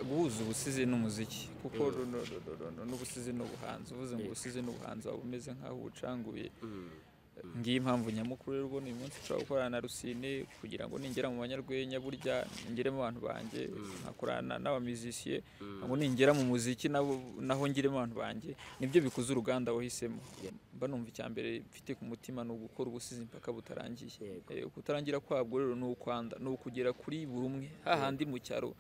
guhuza ubusizi n'umuziki kuko n'ubusizi n'ubuhanzi uvuze ngo ubusizi n'ubuhanzi waba umeze nk'aho ubucanguye ngiyi impamvu nyamukuru rero ubona uyu munsi ushobora gukorana na rusine kugira ngo ningera mu banyarwenya burya ngeremo abantu banjye nkakorana n'abamizisiye ngo ningera mu muziki naho ngiremo abantu banjye nibyo bikoze uruganda wahisemo mba numva icya mbere mfite ku mutima ni ugukora ubusizi mpaka butarangiye kutarangira kwabwo rero ni ukwanda ni ukugera kuri buri umwe hahandi mu cyaro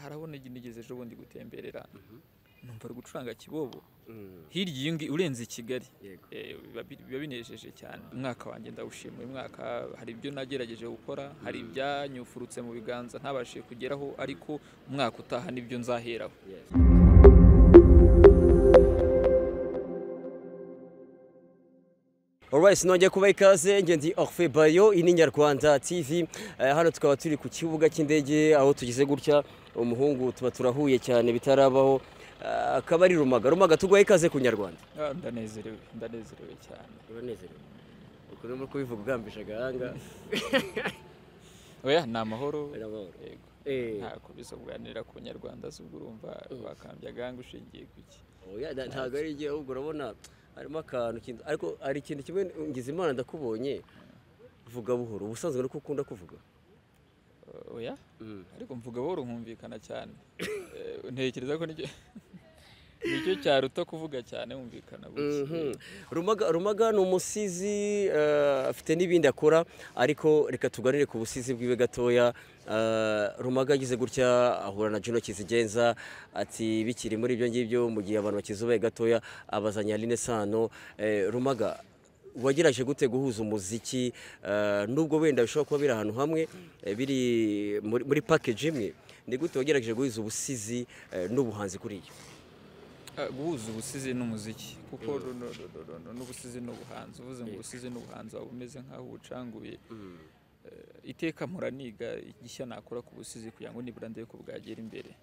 harabona nigeze ejo bundi gutemberera numva ari gucuranga kibobo hirya iyi ngiyi urenze i kigali biba binejeje cyane umwaka wanjye ndawushima uyu mwaka hari ibyo nagerageje gukora hari ibyanyufurutse mu biganza ntabashe kugeraho ariko umwaka utaha nibyo nzaheraho Alright, nongeye kubaha ikaze nge ndi Orphe Bayo iyi ni Nyarwanda TV Eh, hano tukaba turi ku kibuga cy'indege aho tugize gutya umuhungu tuba turahuye cyane bitarabaho Eh, akaba ari Rumaga Rumaga tuguha ikaze ku Nyarwanda Ah, ndanezerewe ndanezerewe cyane uranezerewe uko urimo kubivuga ugambije agahanga oya ni amahoro amahoro. yego Eh. ntako bisa kuganira ku banyarwanda zubwo urumva bakambye agahanga ushingiye ku iki oya nta- ntabwo ari igihe ahubwo urabona harimo akantu kindi ariko hari ikintu kimwe ngize imana ndakubonye vuga buhoro ubusanzwe nuko ukunda kuvuga oya ariko mvuga buhoro nkumvikana cyane Eh, ntekereza ko nicyo nicyo cyaruta kuvuga cyane wumvikana buke Mhm. Rumaga, Rumaga ni umusizi eh, afite n'ibindi akora ariko reka tuganire ku busizi bwiwe gatoya Eh, Rumaga agize gutya ahura na Juno Kizigenza ati bikiri muri ibyo ngibyo mu gihe abantu bakizubaye gatoya abazanya Aline Sano Eh, Rumaga wagerageje gute guhuza umuziki eh, nubwo wenda bishobora kuba biri ahantu hamwe eh, biri muri, muri package imwe ni gute wagerageje guhuza ubusizi eh, n'ubuhanzi kuri iyo Ah, guhuza ubusizi n'umuziki kuko runo- runo- runo- n'ubusizi n'ubuhanzi uvuze ngo ubusizi n'ubuhanzi waba umeze nk'aho ubucanguye Eh, iteka mpora niga igishya nakora ku busizi kugira ngo nibura ndebe ko bwagera imbere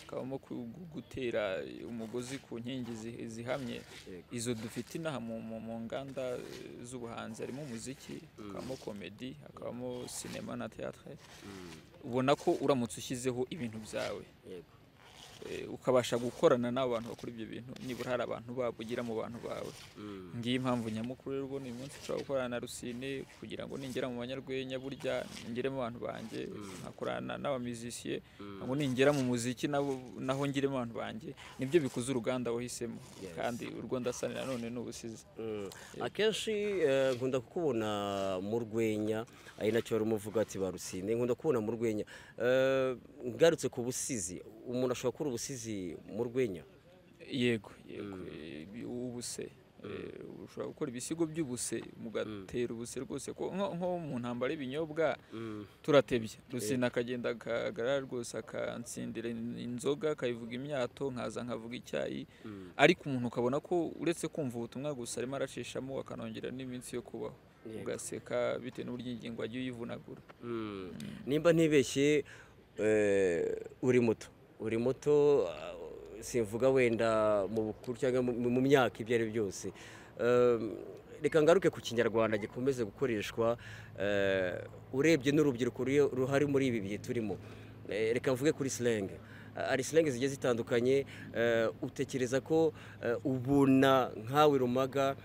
hakabamo ku- gu- gutera umugozi ku nkingi zi- zihamye Yego. izo dufite inaha mu, mu, mu nganda eh, z'ubuhanzi harimo umuziki hakabamo komedi hakabamo sinema na teatre ubona ko uramutse ushyizeho ibintu byawe yego eh, ukabasha gukorana n'abantu bakora ibyo bintu nibura hari abantu babo ugira mu bantu bawe ngiyi impamvu nyamukuru rero ubona uyu munsi ushobora gukorana na rusine kugira ngo ningera mu banyarwenya burya ngere mu bantu banjye nkakorana n'abamizisiye ngo ningera mu muziki nabo- naho ngire mu bantu banjye nibyo bikoze uruganda wahisemo kandi urwo ndasanira none ni ubusizi Mm. akenshi eh, nkunda kukubona mu rwenya ari nacyo wari umuvuga ati barusine nkunda kubona mu rwenya Eh, ngarutse ku busizi umuntu ashobora gukora ubusizi mu rwenya yego yego eh, ubuse Eh, ushobora gukora ibisigo by'ubuse mugatera ubuse rwose ko nko nko mu ntambara y'ibinyobwa turatebye rusina akagenda akagara rwose akansindira in- inzoga akayivuga imyato nkaza nkavuga icyayi ariko umuntu ukabona ko uretse kumva ubutumwa gusa arimo aracishamo akanongera n'iminsi yo kubaho ugaseka bitewe n'uburyo ingingo wagiye uyivunagura nimba ntibeshye eh, uri muto uri muto ah, simvuga wenda mu bukuru cyangwa mu- mu myaka ibyo ari byo byose Eh, reka ngaruke ku kinyarwanda gikomeze gukoreshwa eh, urebye n'urubyiruko ruri- ruhari muri ibi bihe turimo Eh, reka mvuge kuri silenge hari silenge zigiye zitandukanye eh, utekereza ko eh, ubona nkawe rumaga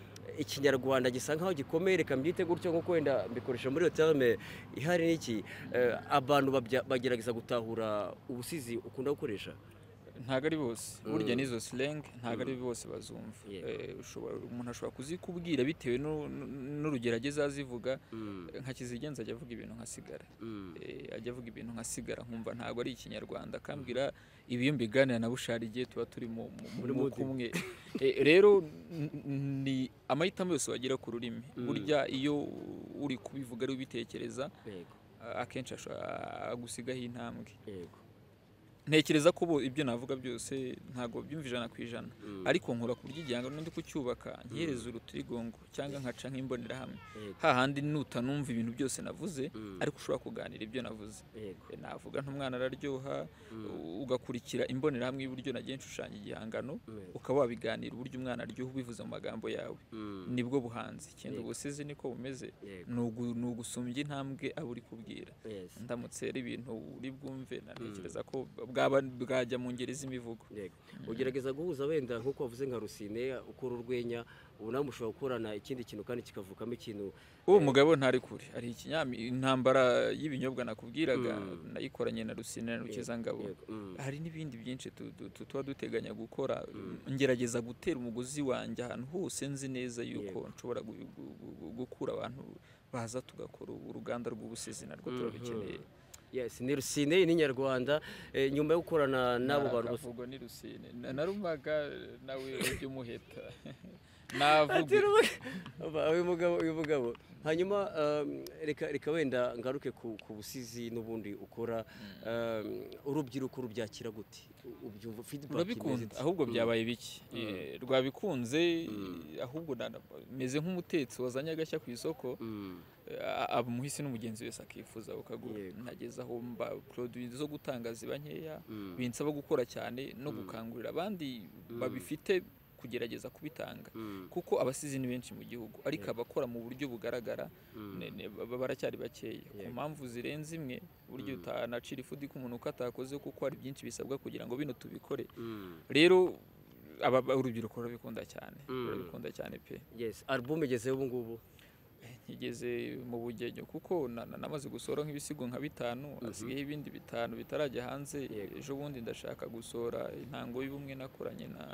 ikinyarwanda gisa nkaho gikomeye reka mbyite gutyo nkuko wenda mbikoresha muri iyo terme ihari n'iki eh, abantu babya- bagerageza gutahura ubusizi ukunda gukoresha ntabwo ari bose burya n'izo slang ntabwo ari bose bazumva Yeah. Eh, ushobora- umuntu ashobora kuzikubwira bitewe n'u- n'u- n'urugero ageze azivuga nka kizigenza ajya avuga ibintu nka sigara Eh, ajya avuga ibintu nka sigara nkumva ntabwo ari ikinyarwanda akambwira ibi iyo mbiganira na bushari igihe tuba turi mu mu- Muri mu mwuka mood. umwe Eh, rero n- n- ni amahitamo yose wagira ku rurimi burya iyo uri kubivuga ari ubitekereza yego akenshi ashobora agusigaho intambwe yego ntekereza ko bo- ibyo navuga byose ntabwo byumva ijana ku ijana ariko nkora ku buryo igihangano ndi kucyubaka nkihereza urutirigongo cyangwa nkaca nk'imbonerahamwe Yego. hahandi nutanumva ibintu byose navuze ariko ushobora kuganira ibyo navuze yego Eh, navuga nk'umwana araryoha u- ugakurikira imbonerahamwe y'uburyo nagiye nshushanya igihangano ukaba wabiganira uburyo umwana aryoha ubivuze mu magambo yawe nibwo buhanzi ikindi ubusizi niko bumeze Yego. ni ugu- ni ugusumbya intambwe abo uri kubwira Yes. ndamutse ari ibintu uri bwumve natekereza ko bwa bwaba bwajya mu ngeri z'imivugo yego ugerageza guhuza wenda nk'uko wavuze nka rusine ukora urwenya ubu nawe mushobora gukorana ikindi kintu kandi kikavukamo ikintu uwo mugabo ntari kure ari ikinyami intambara y'ibinyobwa nakubwiraga nayikoranye na rusine na rukizangabo Yego, mm. hari n'ibindi byinshi tu- tu- tu- tuba duteganya gukora ngerageza gutera umugozi wanjye ahantu hose nzi neza yuko nshobora gu- gu- gu- gu- gukura abantu baza tugakora ubu uruganda rw'ubusizi narwo turarukeneye yes ni rusine ni inyarwanda Eh, nyuma yo gukorana n'abo bantu bose akavugo ni rusine Na- narumaga nawe ujya umuheta navuga Aba- uyu mugabo uyu mugabo hanyuma um, reka reka wenda ngaruke ku, ku busizi n'ubundi ukora um, urubyiruko rubyakira gute U- ubyumva feedback imeze urabikunda ite? ahubwo byabaye biki Eh, rwabikunze eh, ahubwo nda- meze nk'umutetsi wazanye agashya ku isoko Mm, eh, aba umuhisi n'umugenzi wese akifuza ukagura Yego. nageze aho mba produit zo gutanga ziba nkeya mm, binsaba gukora cyane no gukangurira abandi babifite kugerageza kubitanga mm, kuko abasizi ni benshi mu gihugu ariko abakora mu buryo bugaragara mm. ne- ne- ba- baracyari bakeya ku Yego. mpamvu zirenze imwe buryo utanacira ifuti ko umuntu uko atakoze kuko hari byinshi bisabwa kugira ngo bino tubikore mm. rero aba ba- urubyiruko rurabikunda cyane Mm. rurabikunda cyane pe yes album igezeho ubu ngubu ngeze mu bugenyo kuko na- na- namaze gusohora nk'ibisigo nka bitanu hasigayeho ibindi bitanu bitarajya hanze Yego. ejo bundi ndashaka gusohora intango y'ubumwe nakoranye na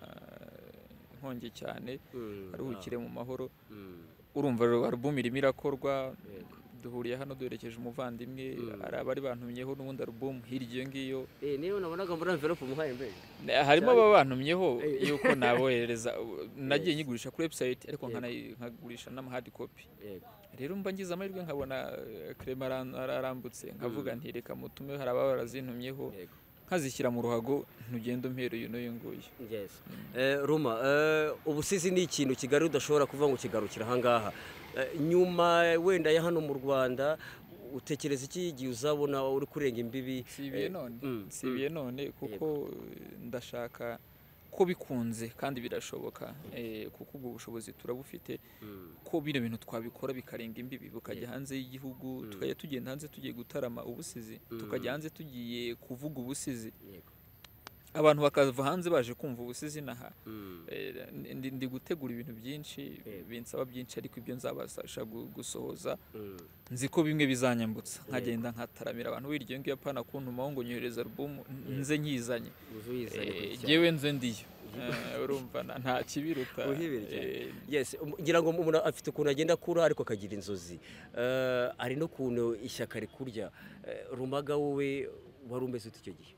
nkongi cyane Mm, aruhukire mu mahoro ah, mm, urumva rero album irimo irakorwa yego. duhuriye hano duherekeje umuvandimwe Mm. hari abari bantumyeho n'ubundi album hirya iyo ngiyo Eh, niyo nabonaga muri envelope umuhaye mbega Na- harimo Cyane. ababantumyeho Eh. yuko naboherereza u- nagiye Yes. nyigurisha kuri website ariko Yego. nkanayi- nkagurisha n'amahadi kopi yego rero mba ngize amahirwe nkabona eh, Clement aran- ararambutse nkavuga nti reka mutume hari ababa barazintumyeho yego nkazishyira mu ruhago ntugende umperuye uyu n'uyu nguyu yes Eh, ruma eh, ubusizi ni ikintu kigali udashobora kuvuga ngo kigarukira ahangaha Eh, nyuma wenda ya hano mu rwanda utekereza iki igihe uzabona uri kurenga imbibi si ibiye none mm, si ibiye none kuko eh, ndashaka ko bikunze kandi birashoboka eh, kuko ubwo bushobozi turabufite Mm, ko bino bintu twabikora bikarenga imbibi bukajya hanze y'igihugu tukajya tugenda hanze tugiye gutarama ubusizi tukajya hanze tugiye kuvuga ubusizi yego abantu bakava hanze baje kumva ubusizi inaha Mm, Eh, ndi, ndi gutegura ibintu byinshi Yego. binsaba byinshi ariko ibyo nzabasha gu- gusohoza mm, nzi ko bimwe bizanyambutsa nkagenda nkataramira abantu biryo ngiyo apana kuntumaho ngo nyohereze alubumu nze nyizanye uzi uyizane Eh, gutya. jyewe nze ndiyo Eh, urumva na- nta kibiruta Uhibira cyane. Eh, Yes, um- ngira ngo umuntu afite ukuntu agenda akura ariko akagira inzozi Eh, hari n'ukuntu ishyaka rikurya Eh, rumaga wowe wari umeze ute icyo gihe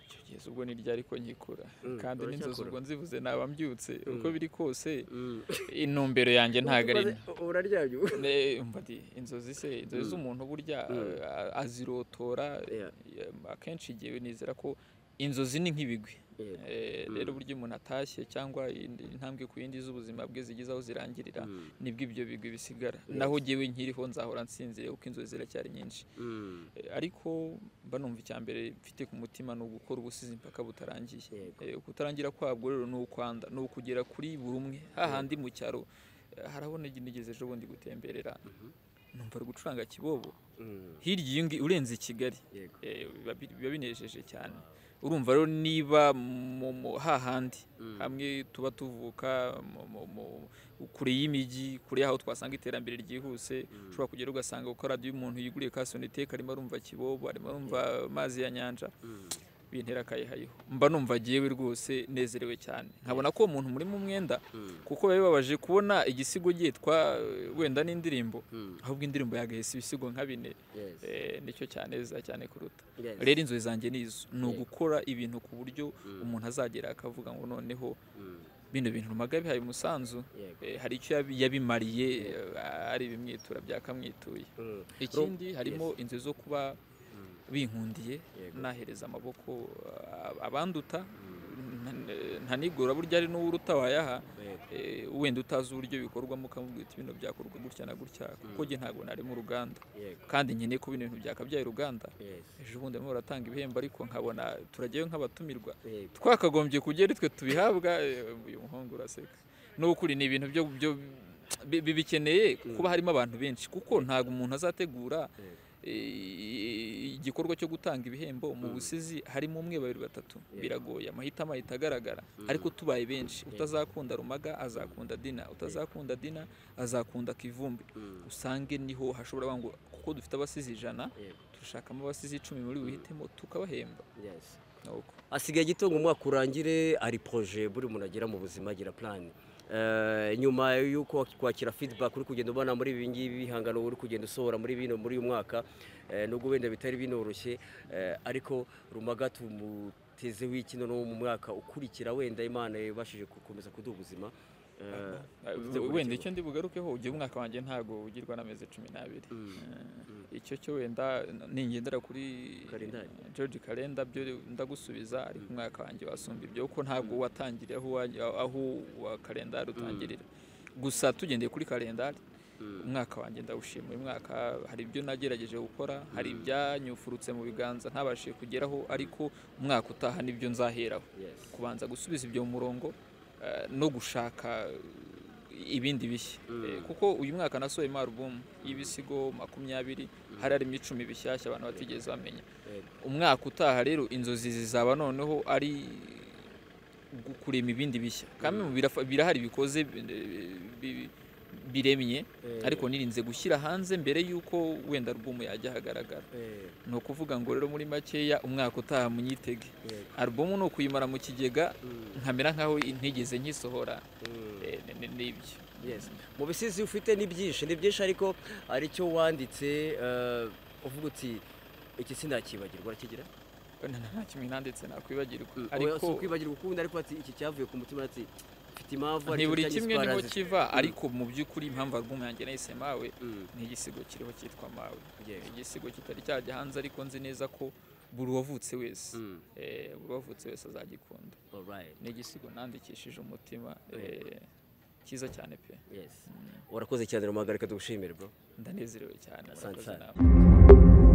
icyo gihe ubwo ni ryari ko nkikura Mm, kandi n'inzozi uracyakura. ubwo nzivuze naba mbyutse uko biri kose Mm. intumbero yanjye ntabwo ari Umaze- uraryamye ubu? Ne, umva di, inzozi se inzozi z'umuntu burya a- azirotora Yeah. em, akenshi igihe nizera ko inzozi ni nk'ibigwi Yeah. Eh, rero burya umuntu atashye cyangwa indi- intambwe ku yindi z'ubuzima bwe zigeze aho zirangirira Mm. nibwo ibyo bigwi bisigara naho jyewe nkiriho nzahora nsinziriye kuko inzozi ziracyari nyinshi Mm. Eh, ariko mba numva icya mbere mfite ku mutima ni ugukora ubusizi mpaka butarangiye Yego. Eh, kutarangira kwabwo rero ni ukwanda ni ukugera kuri buri umwe hahandi mu cyaro eh, harabona igihe nigeze ejo bundi gutemberera numva ari gucuranga kibobo Mm. hirya iyo ngi- urenze i kigali Yego. eh, biba bi- biba binejeje cyane urumva rero niba mu- mu- hahandi hamwe tuba tuvuka mu- mu- mu- kure y'imijyi kure y'aho twasanga iterambere ryihuse ushobora kugera ugasanga kuko radiyo umuntu yiguriye kasoniteka arimo arumva kibobo arimo arumva amazi ya nyanja bintera akayihayiho mba numva agiyewe rwose nezerewe cyane nkabona ko uwo muntu murimo umwenda kuko biba bibabaje kubona igisigo cyitwa eh, wenda n'indirimbo ahubwo indirimbo yagahise ibisigo nka bine Yes. eh, nicyo cyaneza cyane kuruta Yes. rero inzozi zanjye ni izo ni Yego. ugukora ibintu ku buryo umuntu azagera akavuga ngo noneho Mm. bino bintu rumaga bihaye umusanzu Yego. eh, hari icyo yabi- yabimariye eh, ari ibimwitura byakamwituye Mm. ikindi harimo inzu zo kuba binkundiye Yego. nahereza amaboko ah, abanduta nta- ntanigora burya ari n'uwuruta wayaha Yego. eh, wenda utazi uburyo bikorwamo ukamubwira uti bino byakorwa gutya na gutya kuko njye ntabwo nari mu ruganda Yego. kandi nkeneye ko bino bintu byakabyaye uruganda Yes. ejo bundi barimo baratanga ibihembo ariko nkabona turajyayo nk'abatumirwa Yego. twakagombye kujya ari twe tubihabwa eh, uyu muhungu uraseka n'ukuri ni ibintu byo byo bi- bi- bikeneye kuba harimo abantu benshi kuko ntabwo umuntu azategura Yego. igikorwa cyo gutanga ibihembo mu busizi harimo umwe babiri batatu biragoye amahitamo ahita agaragara ariko tubaye benshi utazakunda rumaga azakunda dina utazakunda dina azakunda kivumbi usange niho hashobora ngo kuko dufite abasizi ijana dushakamo abasizi icumi muri buhitemo tukabahemba asigaye agitunga umwaka urangire ari poroje buri muntu agira mu buzima agira purani nyuma y'uko kwakira feedback uri kugenda ubona muri ibi ngibi bihangano uri kugenda usohora muri bino muri uyu mwaka nubwo wenda bitari binoroshye ariko rumaga tumutezeho iki no mu mwaka ukurikira wenda imana yabashije gukomeza kuduha ubuzima wenda icyo ndi bugarukeho ugiye umwaka wanjye ntabwo ugirwa n'amezi cumi n'abiri icyo cyo wenda ningendera kuri george karenda byo ndagusubiza ariko umwaka wanjye wasumba ibyo kuko ntabwo watangiriye aho uwa karendari utangirira gusa tugendeye kuri karendari umwaka wanjye ndawushima uyu mwaka hari ibyo nagerageje gukora hari ibyanyufurutse mu biganza ntabashije kugeraho ariko umwaka utaha nibyo nzaheraho kubanza gusubiza ibyo mu murongo no gushaka ibindi bishya kuko uyu mwaka nasohoyemo alubumu y'ibisigo makumyabiri hari harimo icumi bishyashya abantu batigeze bamenya umwaka utaha rero inzozi zizaba noneho ari kurema ibindi bishya kandi birahari bikoze biremye ariko nirinze gushyira hanze mbere y'uko wenda alubumu yajya ahagaragara ni ukuvuga ngo rero muri makeya umwaka utaha munyitege alubumu ni ukuyimara mu kigega nkamera nkaho ntigeze nkisohora n'ibyo mu bisizi ufite ni byinshi ni byinshi ariko aricyo wanditse uvuga uti iki sinakibagirwa urakigira nta kimwe nanditse nakwibagirwa ariko si ukwibagirwa ukundi ariko iki cyavuye ku mutima ati ni buri kimwe niho kiva ariko mu by'ukuri impamvu album yanjye nahise mawe ni igisigo kiriho cyitwa mawe igisigo kitari cyajya hanze ariko nzi neza ko buri wavutse wese buri wavutse wese azagikunda ni igisigo nandikishije umutima cyiza cyane pe urakoze cyane rero reka dushimire bro ndanezerewe cyane murakoze nawe